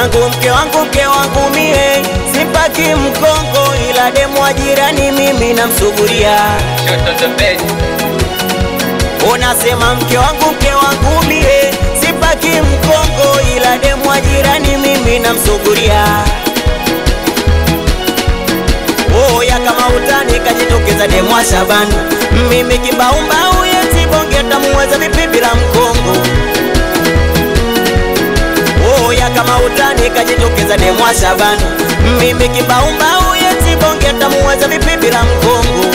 wangu, mke wangu, mke wangu mie sipaki mkongo, ila demu wa jirani mimi namsuguria. Unasema mke wangu, mke wangu mie sipaki mkongo, ila demu wa jirani mimi namsuguria. Oya kama utani kajitokeza demu wa Shabani, mimi kimbaumbau yeti bonge tamuweza vipi bila mkongo Oya kama utani kajitokeza demu wa Shabani, mimi kimbaumbau yeti bonge tamuweza vipi bila mkongo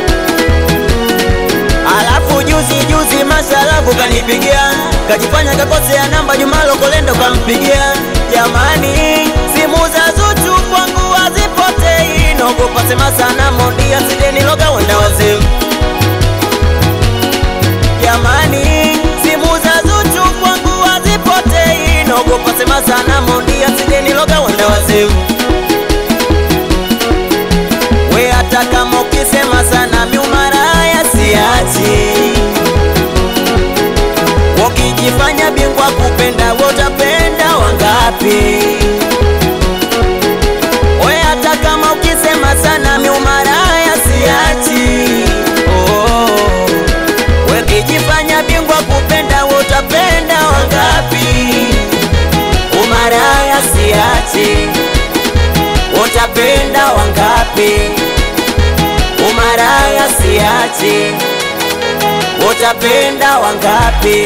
Alafu juzi juzi mashalavu kanipigia, kajifanya kakosea namba, Juma Lokolendo kampigia. Jamani, simu za Zuchu kwangu hazipotei, naogopa sema sana Mondi asije niloga wenda wazimu. Jamani, simu za Zuchu kwangu hazipotei, naogopa sema sana Mondi asije niloga wenda wazimu. We hata kama ukisema sana miumaraya siachi, wakijifanya bingwa kupenda wotapenda wangapi? We hata kama ukisema sana miumaraya siachi, oh, wakijifanya bingwa kupenda wotapenda wangapi? Umaraya siachi, utapenda wangapi? Umaraya siachi, utapenda wangapi?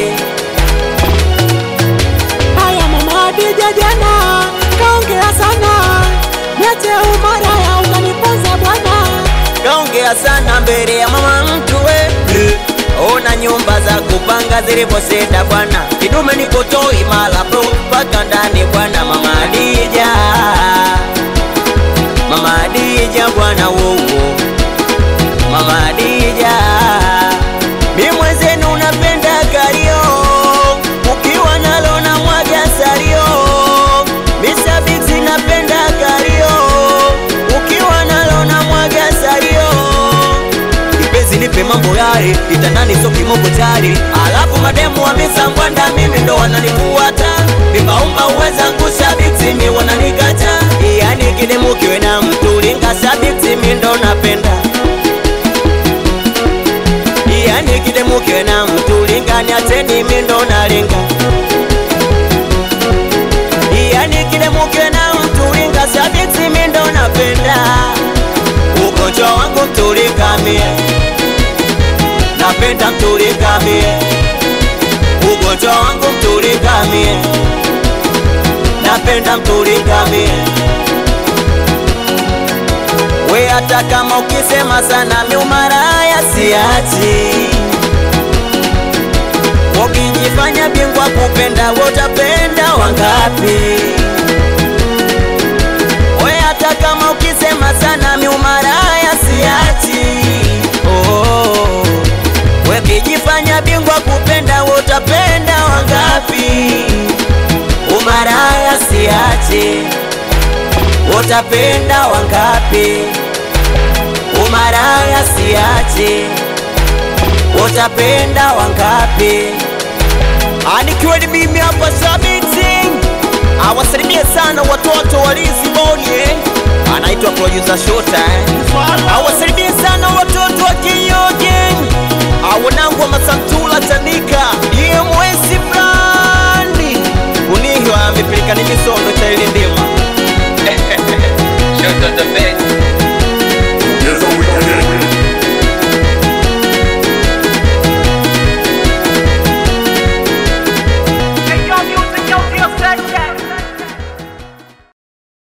Haya mama Adija jana kaongea sana, niache umaraya unaniponza bwana. Kaongea sana mbele ya mama mtu we Ona nyumba za kupanga zilivyoseda bwana, kidume niko toi mala bro mpaka ndani bwana. Mama Adija, mama Adija bwana wowo, mama Adija, mi mwenzenu napenda kario, ukiwa nalo na mwaga sario, misabiksi napenda kario, ukiwa nalo na mwaga sario Kipenzi nipe mambo yale, itandani so kimoko tari. Alafu mademu wa misambwanda mimi ndo wananifuata, vipaumba uweza ngusha biti mi wananikata. Yani kidemu kiwe na mtu linga sabiti mi ndo napenda. Yani kidemu kiwe na mtu linga niacheni mi ndo nalinga. Yani kidemu kiwe na mtu linga sabiti mi ndo napenda. Ugonjwa wangu mtulika mie napenda mtulika mie, ugonjwa wangu mtulika mie, napenda mtulika mie. We hata kama ukisema sana miumaraya siachi, ukijifanya bingwa kupenda wotapenda wangapi? We hata kama ukisema sana miumaraya siachi, oh. We kijifanya bingwa kupenda wotapenda wangapi? Umaraya siachi, wotapenda wangapi? Umaraya siachi, wotapenda wangapi? Anikiwa ni mimi hapa Sabiti, awasalimie sana watoto wa Lizzy Boni, eh. anaitwa producer Shota, eh. awasalimie